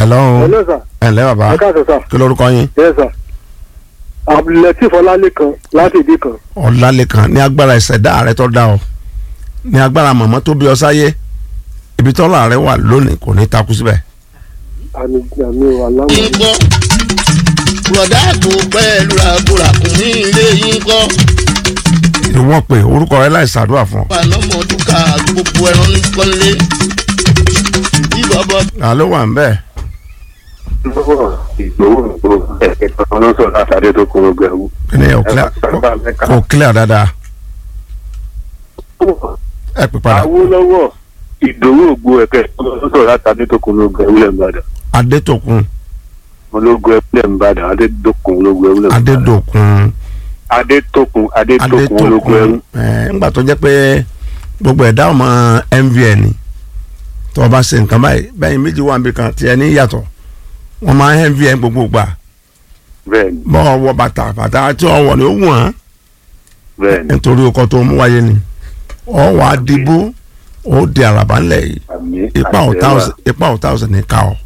hello hello sir ẹ ǹlẹ́ bàbá ẹ káàsán sir kí lorúkọ yín yes sir abdulateef ọlálẹ́kan láti ìdí kan ọ̀làlẹ́kan ní agbára ìṣẹ̀dá rẹ tó dá ọ ní agbára màmá tó bí ọ sáyé ibi tọ́lá rẹ wà lónìí kò ní takú síbẹ̀ àmì àmì aláwọ̀ yín kọ́ bùrọ̀dá tó pẹ́ẹ́lú ràkúràkùnrin ilé yín kọ́ ìwọ́n pé orúkọ rẹ láì ṣàdúrà fún ọ panamọ́dúkà gbogbo ẹran ní kọ́lé ìbọ̀bọ̀ ta ló wà ń bẹ́ẹ̀ lọ́wọ́ ìgbòho ìgbòho ẹ̀kẹ́ kan ló sọ̀rọ̀ látàdé tó kúrò gbẹ̀wò. kí ni ò clear kò clear dáadáa ẹ pè padà Awólọ́wọ̀ ìdòwò ògbó ẹ̀kẹ́ kan ló sọ̀rọ̀ látàdé tó kúrò gbẹ̀wò lẹ́mbàdàn. adétòkun ológun ẹ̀wù lẹ́mbàdàn adédọ́kun ológun ẹ̀wù lẹ́mbàdàn. adédòkun adétòkun adétòkun ológun ẹ̀wù. adétòkun ẹ ńgbà tó jẹ́ pé gbogbo ẹ̀dá ọmọ MVN tó o bá ṣe nǹkan báyìí bẹ́ẹ̀ méjì wà níbi kan tiẹ̀ ní yàtọ̀ wọ́n máa ń MVN gbogbo gbà bẹ́ẹ̀ni bọ́ ọ wọ bàtà bàtà tí ọ wọ̀ ni ó wù wọ́n bẹ́ẹ̀ni nítorí ọkọ̀ tó mú wáyé ni ọ wà á dìbò ó di àràbà ńlẹ̀ yìí àmì ipa ọ̀tá àṣẹ ọ̀sẹ̀ ipa ọ̀tá ọ̀sẹ̀ ní ká ọ